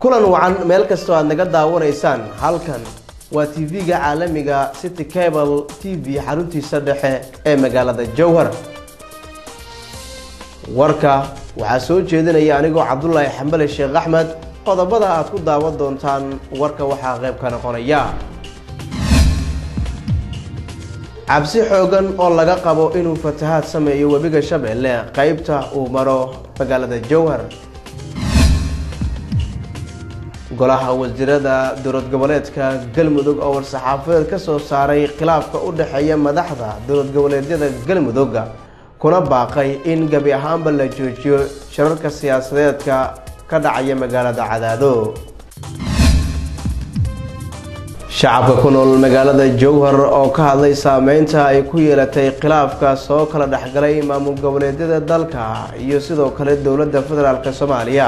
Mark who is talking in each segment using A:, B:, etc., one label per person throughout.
A: kulan wacan meel kastoo aad naga daawanaysaan halkan waa tv-ga caalamiga city cable t v xaruntiisa dhexe ee magaalada jowhar warka waxaa soo jeedinaya anigoo cabdulaahi xambale sheekh axmed qodobada aad ku daawan doontaan warka waxaa qayb ka noqonaya cabsi xoogan oo laga qabo inuu fatahaad sameeyo webiga shabeelle qeybta uu maro magaalada jowhar golaha wasiirada dowlad goboleedka galmudug oo war-saxaafadeed ka soo saaray khilaafka u dhexeeya madaxda dowlad goboleedyada galmudug kuna baaqay in gebi ahaanba la joojiyo shirarka siyaasadeedka ka dhacaya magaalada cadaado shacabka ku nool magaalada jowhar oo ka hadlay saameynta ay ku yeelatay khilaafka soo kala dhexgalay maamul goboleedyada dalka iyo sidoo kale dowladda federaalk soomaaliya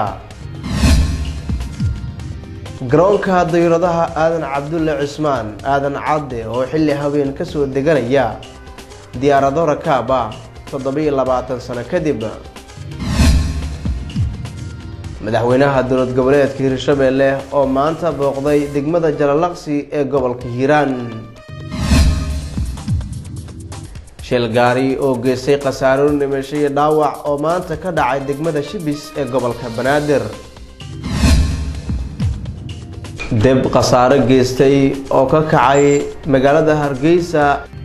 A: garoonka dayuradaha aadan cabdulle cismaan aadan cadde oo xilli habeen kasoo deganaya diyaarado rakaab ah toddobiyo labaatan sano kadib madaxweynaha dowlad goboleedka hirshabeelle oo maanta booqday degmada jalalaqsi ee gobolka hiiraan shil gaari oo geystay khasaaro dhimasho iyo dhaawac oo maanta ka dhacay degmada shibis ee gobolka banaadir deb khasaaro geystay oo ka kacay magaalada hargeysa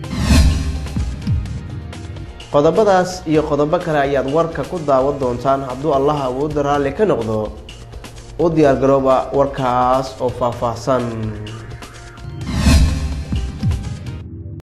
A: qodobadaas iyo qodobo kale ayaad warka ku daawan doontaan hadduu allah awoodda raalli ka noqdo u diyaargarooba warkaas oo faahfaahsan